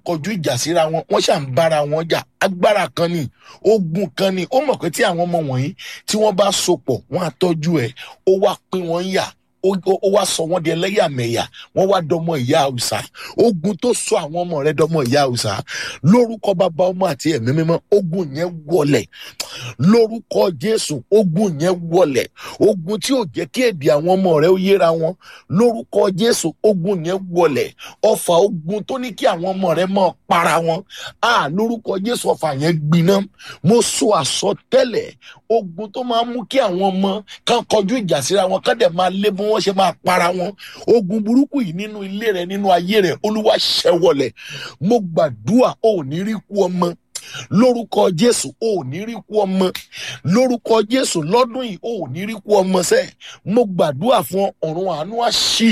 kọjú ìjà síra wọn wọ́n ṣà ń bára wọn jà agbára kan ni ogun kan ni ó mọ̀ pé tí àwọn ọmọ wọ̀nyí tí wọ́n bá sopọ̀ wọ́n á tọ́jú ẹ̀ ó wá pín wọn yà ó ó- ó wá sọ wọn di ẹlẹ́yàmẹ̀yà wọ́n wá dọmọ ìyá haúsá ogun tó sọ àwọn ọmọ rẹ̀ dọmọ ìyá haúsá lórúkọ bàbá ọmọ àti ẹ̀mí mímọ́ ogun yẹn wọlẹ̀ lórúkọ jésù ogun yẹn wọlẹ̀ ogun tí ò jẹ́ kí èdè àwọn ọmọ rẹ̀ ó yéra wọn lórúkọ jésù ogun yẹn wọlẹ̀ ọfà ogun tó ní kí àwọn ọmọ rẹ̀ máa para wọn a lórúkọ jésù ọfà yẹn gbiná mo sọ àsọtẹ́lẹ̀ ogun tó máa ń mú kí àwọn ọmọ kan kọjú ìjà síra wọn kán dẹ̀ máa lé bí wọ́n ṣe máa para wọn ogun burúkú yìí nínú ilé rẹ nínú ayé rẹ olúwa ṣẹwọlẹ̀ mo gbàdúrà ò ní rí kú ọmọ lórúkọ jésù ò ní rí kú ọmọ lórúkọ jésù lọ́dún yìí ò ní rí kú ọmọ sẹ́ mo gbàdúrà fún ọ, ọ̀run àánú àṣì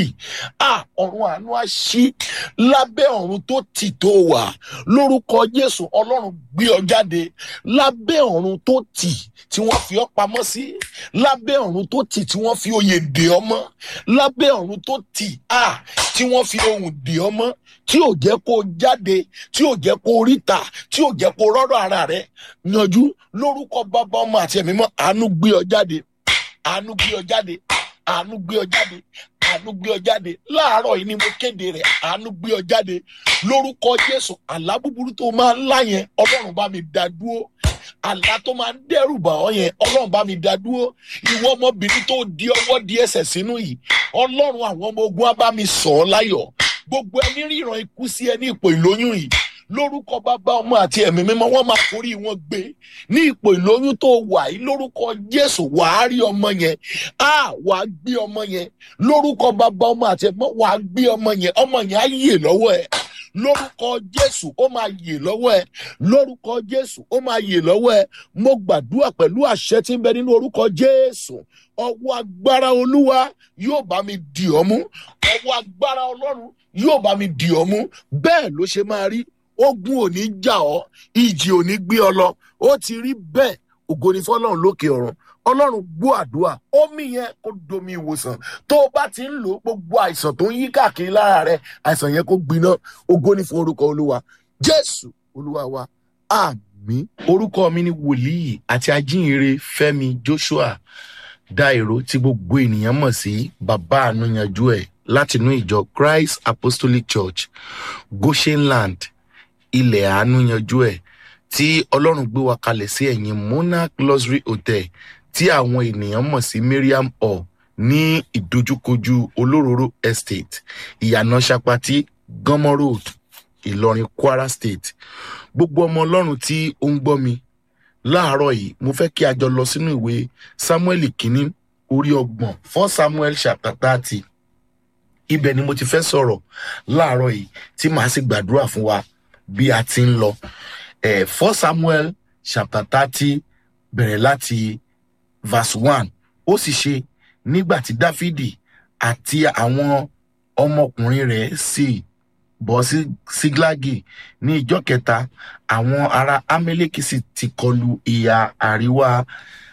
à ọ̀run àánú àṣì lábẹ́ ọ̀run tó tì tó wà lórúkọ jésù ọlọ́run gbé ọ jáde lábẹ́ ọ̀run tó tì tí wọ́n fi ọ́ pamọ́ sí lábẹ́ ọ̀run tó tì tí wọ́n fi oyè dè ọ́ mọ́ lábẹ́ ọ̀run tó tì à tí wọ́n fi ohùn dè ọ́ mọ́ tí ò jẹ́ kó o jáde tí ò jẹ́ kó o ríta tí ò jẹ́ kó o rọ́rọ̀ ara rẹ yanjú lórúkọ bàbá ọmọ àti ẹ̀mí mọ́ àánú gbé ọ jáde àánú gbé ọ jáde àánú gbé ọ jáde àánú gbé ọ jáde láàárọ̀ yìí ni mo kéde rẹ̀ àánú gbé ọ jáde lórúkọ jésù àlá búburú tó máa ń lá yẹn ọlọ́run bá mi dá dúró àlá tó máa ń dẹ́rù bà ọ́ yẹn ọlọ́run bá mi dá dúró ìwọ ọmọbìnrin tó di ọwọ́ di ẹsẹ̀ sínú yìí ọlọ́run àwọn ọmọ ogun á bá mi sọ̀ ọ́ láyọ̀ gbogbo ẹni ríran ikú sí ẹ ní ipò ìlóyún yìí lórúkọ bàbá ọmọ àti ẹ̀mí mímọ́ wọ́n máa forí wọn gbé ní ipò ìlóyún tó wà yìí lórúkọ jésù wàá rí ọmọ yẹn á wàá gbé ọmọ yẹn lórúkọ bàbá ọmọ àti ẹ̀mí mímọ́ wàá gbé ọmọ yẹn ọmọ yẹn á yè lọ́wọ́ ẹ̀ lórúkọ jésù ó máa yè lọ́wọ́ ẹ lórúkọ jésù ó máa yè lọ́wọ́ ẹ mo gbàdúrà pẹ̀lú àṣẹ tí ń bẹ nínú orúkọ jésù ọwọ́ agbára olúwa yóò bá mi dì ọ́ mú ọwọ́ agbára ọlọ́run yóò bá mi dì ọ́ mú bẹ́ẹ̀ ló ṣe máa rí ogun ò ní jà ọ́ ìjì ò ní gbé ọ lọ ó ti rí bẹ́ẹ̀ ògo ni fọlọ́run lókè ọ̀run ọlọ́run gbọ́ àdúrà omi yẹn kó domi ìwòsàn tó o bá ti ń lò ó gbogbo àìsàn tó ń yí káàkiri lára rẹ àìsàn yẹn kó gbiná ògo ni fún orúkọ olúwa jésù olúwa wa àmín orúkọ mi ni wòlíì àti ajínrere fẹmi joshua dairo tí gbogbo ènìyàn mọ̀ sí bàbá ànúyanjú ẹ̀ látinú ìjọ christ apostolic church goshenland ilẹ̀ àánúyanjú ẹ̀ tí ọlọ́run gbé wa kalẹ̀ sí ẹ̀yìn monarch luxury hotel tí àwọn ènìyàn mọ̀ sí mariam hall ní ìdojúkojú olóróró estate ìyànà sapati gánmọ́ road ìlọrin kwara state gbogbo ọmọ ọlọ́run tí ó ń gbọ́ mi láàárọ̀ yìí mo fẹ́ kí a jọ lọ sínú ìwé samuel kínní orí ọgbọ̀n fún samuel chapter thirty ibẹ̀ ni mo ti fẹ́ sọ̀rọ̀ láàárọ̀ yìí tí màá sì gbàdúrà fún wa bí a ti ń lọ eh, for samuel chapter thirty bẹ̀rẹ̀ láti verse one ó sì ṣe nígbà tí dáfídì àti àwọn ọmọkùnrin rẹ̀ sì bọ́ sí síglágì ní ìjọ kẹta àwọn ará amẹ́lẹ́kì sì ti kọlu ìhà àríwá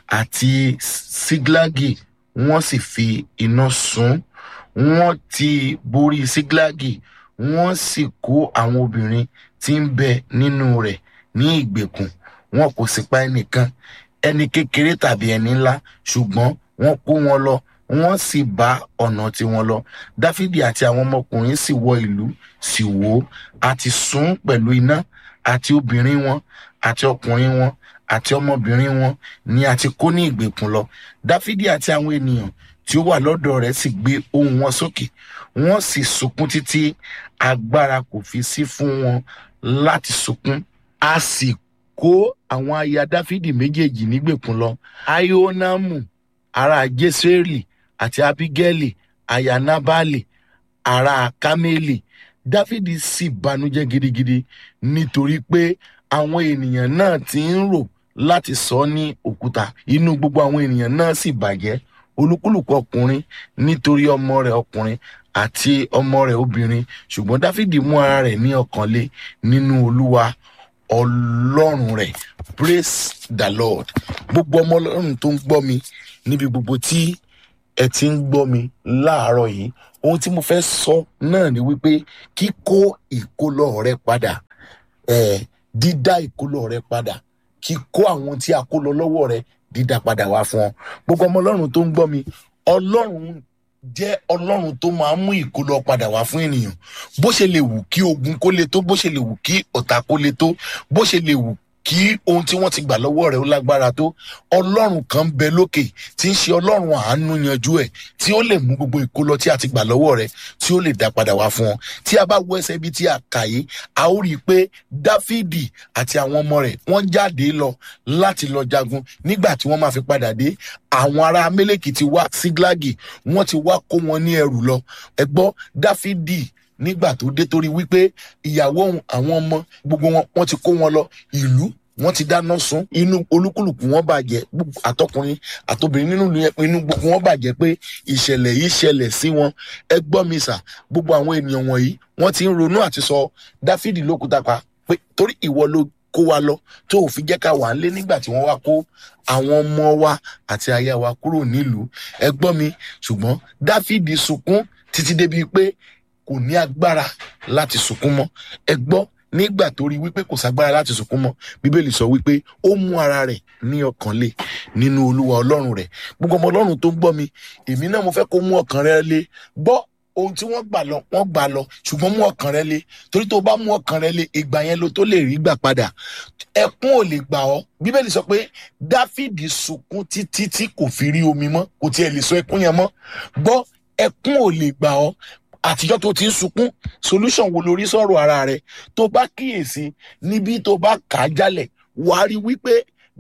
àti síglágì wọ́n sì fi iná sun wọ́n ti borí síglágì wọ́n sì kó àwọn obìnrin tí ń bẹ nínú rẹ̀ ní ìgbèkùn wọn kò sì pa ẹnìkan ẹni kékeré tàbí ẹni ńlá ṣùgbọ́n wọ́n kó wọn lọ wọ́n sì bá ọ̀nà tiwọn lọ dáfídì àti àwọn ọmọkùnrin sì wọ ìlú sì wò ó àti sún pẹ̀lú iná àti obìnrin wọn àti ọkùnrin wọn àti ọmọbìnrin wọn ni a ti kó ní ìgbèkùn lọ dáfídì àti àwọn ènìyàn tí ó wà lọ́dọ̀ rẹ̀ sì gbé ohùn wọn sókè wọ́n sì sunkún títí agbára kò fi sí fún wọn láti sunkún a sì kó àwọn aya dáfídì méjèèjì nígbèkùn lọ aionamu ará jesreeli àti abigaili aya nabali ará kameli dáfídì sì banújẹ́ gidigidi nítorí pé àwọn ènìyàn náà ti ń rò láti sọ ọ́ ní òkúta inú gbogbo àwọn ènìyàn náà sì bàjẹ́ olúkúlùkù ọkùnrin nítorí ọmọ rẹ̀ ọkùnrin àti ọmọ rẹ̀ obìnrin ṣùgbọ́n dáfídì mú ara rẹ̀ ní ọkàn lé nínú olúwa ọlọ́run rẹ̀ praise the lord gbogbo ọmọ ọlọ́run tó ń gbọ́ mi níbi gbogbo tí ẹ ti ń gbọ́ mi láàárọ̀ yìí ohun tí mo fẹ́ sọ náà ni wípé kíkó ìkólọ rẹ padà ẹ dídá ìkólọ rẹ padà kíkó àwọn tí a kó lọ lọ́wọ́ rẹ dídá padà wá fún ọ gbogbo ọmọ ọlọ́run tó ń gbọ́ mi ọlọ́run jẹ́ ọlọ́run tó máa ń mú ìkólọ padà wá fún ènìyàn bó ṣe lè wù kí ogun kó le tó bó ṣe lè wù kí ọ̀tá kó le tó bó ṣe lè wù kí ohun tí wọ́n ti gbà lọ́wọ́ rẹ̀ ó lágbára tó ọlọ́run kan ń bẹ lókè tí ń ṣe ọlọ́run àánú yanjú ẹ̀ tí ó lè mú gbogbo ìkólọ tí a ti gbà lọ́wọ́ rẹ̀ tí ó lè dá padà wá fún ọ tí a bá wo ẹsẹ̀ ibi tí a kà yìí a ó rí i pé dáfídì àti àwọn ọmọ rẹ̀ wọ́n jáde lọ láti lọ jagun nígbà tí wọ́n máa fi padà dé àwọn ará amẹ́lẹ́kì ti wá síglágì wọ́n ti wá kó wọn ní ẹrù lọ ẹ gbọ́ dáfídì nígbà tó dé torí wípé ìyàwó òun àwọn ọmọ gbogbo wọn wọn ti kó wọn lọ ìlú wọn ti dáná sun inú olúkúlùkù wọn bàjẹ́ gbogbo- àtọkùnrin àtobìnrin nínú ìlú yẹn inú gbogbo wọn bàjẹ́ pé ìṣẹ̀lẹ̀ yìí ṣẹlẹ̀ sí wọn ẹ gbọ́ mi sà gbogbo àwọn ènìyàn wọ̀nyí wọ́n ti ń ronú àti sọ dáfídì lókúta pa pé torí ìwọ ló kó wa lọ tó ò fi jẹ́ ká wà á lé nígbà tí wọ́n wá kó àwọn ọmọ wa àti aya wa kúrò nílùú ẹ gbọ́ mi ṣùgbọ́n dáfídì sunkún títí débi pé kò ní agbára láti sunkún mọ́ ẹ gbọ́ nígbà tó rí wípé kò ságbára láti sunkún mọ́ bíbélì sọ wípé ó mú ara rẹ̀ ní ọkàn lé nínú olúwa ọlọ́run rẹ̀ gbogbo ọmọ ọlọ́run tó ń gbọ́ mi èmi náà mo fẹ́ kó mú ọkàn rẹ lé gbọ́ ohun tí wọ́n gbà lọ wọ́n gbà lọ ṣùgbọ́n mú ọkàn rẹ lé torí tó bá mú ọkàn rẹ lé ìgbà yẹn ló tó lè rí gbà padà ẹkún ò lè gbà ọ́ bíbélì sọ pé dáfídì sunkún títí tí kò fi rí omi mọ́ kò tiẹ̀ lè sọ ẹkún yẹn mọ́ gbọ́ ẹkún ò lè gbà ọ́ àtijọ́ tó ti ń sunkún solution wo lórí sọ̀rọ̀ ara rẹ̀ tó bá kíyèsí níbi tó bá kà á jálẹ̀ wàá rí wípé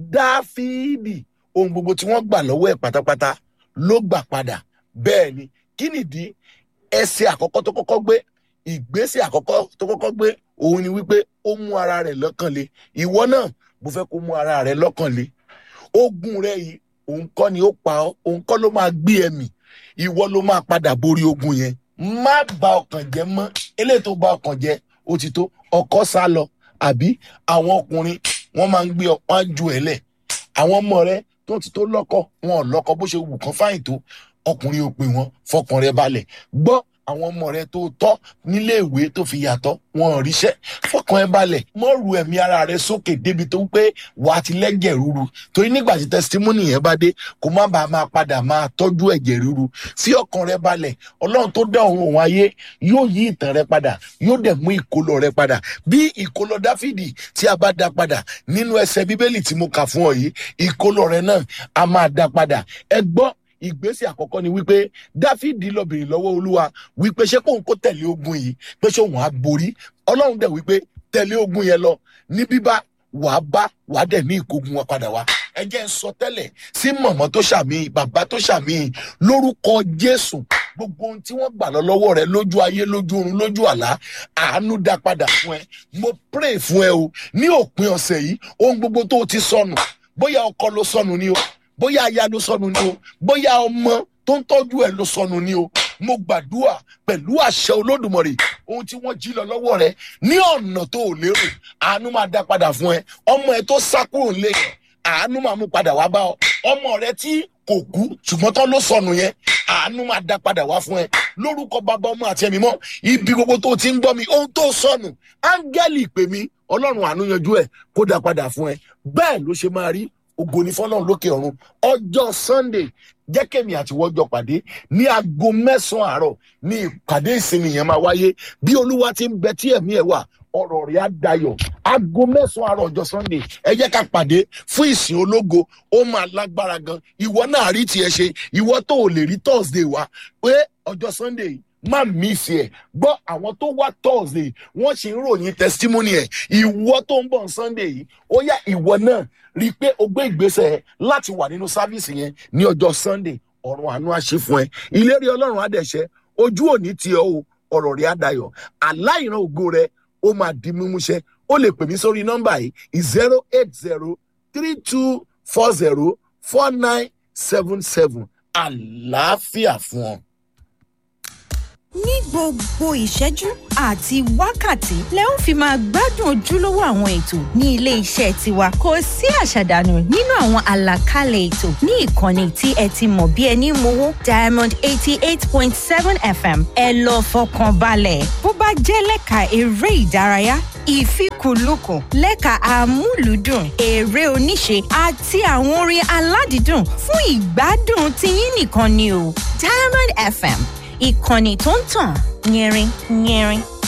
dáfídì ohun gbogbo tí wọ́n gbà lọ́wọ́ ẹ̀ pátápátá ló gbà padà bẹ́ẹ̀ ni kí nìdí ẹsẹ̀ àkọ́kọ́ tó kọ́kọ́ gbé ìgbésẹ̀ àkọ́kọ́ tó kọ́kọ́ gbé òun ni wípé ó mú ara rẹ̀ lọ́kàn le ìwọ náà mo fẹ́ kó mú ara rẹ̀ lọ́kàn le ogun rẹ yìí òun kọ́ ni ó pa ọ́ òun kọ́ ló máa gbé ẹ̀mí ìwọ ló máa padà borí ogun yẹn má ba ọkàn jẹ́ mọ́ eléyìí tó ba ọkàn jẹ́ ó ti tó ọkọ sá lọ àbí àwọn ọkùnrin wọ́n máa ń gbé ọ wọ́n á ju ẹ̀ lẹ̀ àwọn ọmọ rẹ tó ti tó lọ́kọ wọn ò lọ́kọ bó ṣe wù kán fáyìn tó ọkùnrin ò pè wọ́n fọkàn rẹ balẹ̀ gbọ́ àwọn ọmọ rẹ tó tọ́ nílé ìwé tó fi yàtọ̀ wọn ò ríṣẹ́ fọkàn ẹ balẹ̀ mọ́ ru ẹ̀mí ara rẹ sókè débi tó ń pé wà á ti lẹ́jẹ̀ rúru torí nígbà tí testimony yẹn bá dé kó má bàa máa padà máa tọ́jú ẹ̀jẹ̀ rúru fi ọkàn rẹ balẹ̀ ọlọ́run tó dá òun òun ayé yóò yí ìtàn rẹ padà yóò dẹ̀ mú ìkólọ rẹ padà bí ìkólọ dáfídì tí a bá dá padà nínú ẹsẹ̀ bíbélì tí mo kà fún ọ yìí ìkólọ rẹ náà a máa dá padà ẹ gbọ́ ìgbésẹ̀ àkọ́kọ́ ni wípé dáfídì lọ bèrè lọ́wọ́ olúwa wípé ṣé kóun kó tẹ̀lé ogun yìí pé ṣé òun á borí ọlọ́run dẹ̀ wípé tẹ̀lé ogun yẹn lọ ní bíbá wàá bá wàá dẹ̀ ní ìkógun wọn padà wá ẹ jẹ́ ń sọ tẹ́lẹ̀ sí mọ̀mọ́ tó ṣàmì bàbá tó ṣàmì lórúkọ jésù gbogbo ohun tí wọ́n gbà lọ lọ́wọ́ rẹ lójú ayé lójú oorun lójú àlá àánú dá padà fún ẹ mo pray fún ẹ o ní òpin ọ̀sẹ̀ yìí ohun gbogbo tó o ti sọnù bóyá ọkọ ló sọnù ni o bóyá aya ló sọnù ni o bóyá ọmọ tó ń tọ́jú ẹ ló sọnù ni o mo gbàdúrà pẹ̀lú àṣẹ olódùmarè ohun tí wọ́n jí lọ lọ́wọ́ rẹ ní ọ̀nà tó ò lérò àánú máa dá padà fún ẹ ọmọ ẹ tó sá kúrò nílé yẹn àánú máa mú padà wá bá ọ ọmọ rẹ tí kò kú ṣùgbọ́n tán ló sọnù yẹn àánú máa dá padà wá fún ẹ lórúkọ bàbá ọmọ àti ẹ̀mí mọ́ ibi gbogbo tó ti ń gbọ́ mi ohun tó sọnù áńgẹ́lì pè mí ọlọ́run àánú yanjú ẹ̀ kó dá padà fún ẹ bẹ́ẹ̀ ló ṣe máa rí ògo ní fọlọ́run lókè ọ̀run ọjọ́ sunday jẹ́ kẹ́mi àti wọ́jọ́ pàdé ní aago mẹ́sàn-án àárọ̀ ní ìpàdé ìsinmi yẹn máa wáyé bí olúwa ti ń bẹ tí ẹ̀mí ẹ̀ wà ọ̀rọ̀ rẹ̀ á dayọ̀ aago mẹ́sàn-án àárọ̀ ọjọ́ sunday ẹ jẹ́ ká pàdé fún ìsìn ológo ó máa lágbára gan ìwọ náà rí tiẹ̀ ṣe ìwọ tó ò lè rí thursday wá pé ọjọ́ sunday yìí má mísì ẹ gbọ́ àwọn tó wá thursday wọ́n sì ń ròyìn testimony ẹ̀ ìwọ tó ń bọ̀ sunday yìí ó yá ìwọ náà rí i pé o gbé ìgbésẹ̀ láti wà nínú sáfíìsì yẹn ní ọjọ́ sunday ọ̀run àánú àṣẹ fún ẹ ìlérí ọlọ́run àdẹ̀ṣẹ́ ojú òní tiẹ̀ o ọ̀rọ̀ rẹ̀ àdayọ̀ aláìran ògo rẹ̀ ó máa di mímúṣẹ ó lè pè mí sórí nọ́mbà yìí zero eight zero three two four zero four nine seven seven àlàáfíà fún ọ. ní gbogbo ìṣẹ́jú àti wákàtí lẹ ó fi máa gbádùn ojúlówó àwọn ètò ní ilé iṣẹ́ tiwa kò sí àṣàdànù nínú àwọn àlàkalẹ̀ ètò ní ìkànnì tí ẹ ti mọ̀ bí ẹni mowó diamond eighty eight point seven fm ẹ lọ fọkàn balẹ̀ bó bá jẹ́ lẹ́ka eré ìdárayá ìfikùnlukùn lẹ́ka amúlùúdùn eré oníṣe àti àwọn orin aládìídùn fún ìgbádùn tiyín nìkan ni o diamond fm ìkànnì tó ń tàn yẹrin yẹrin.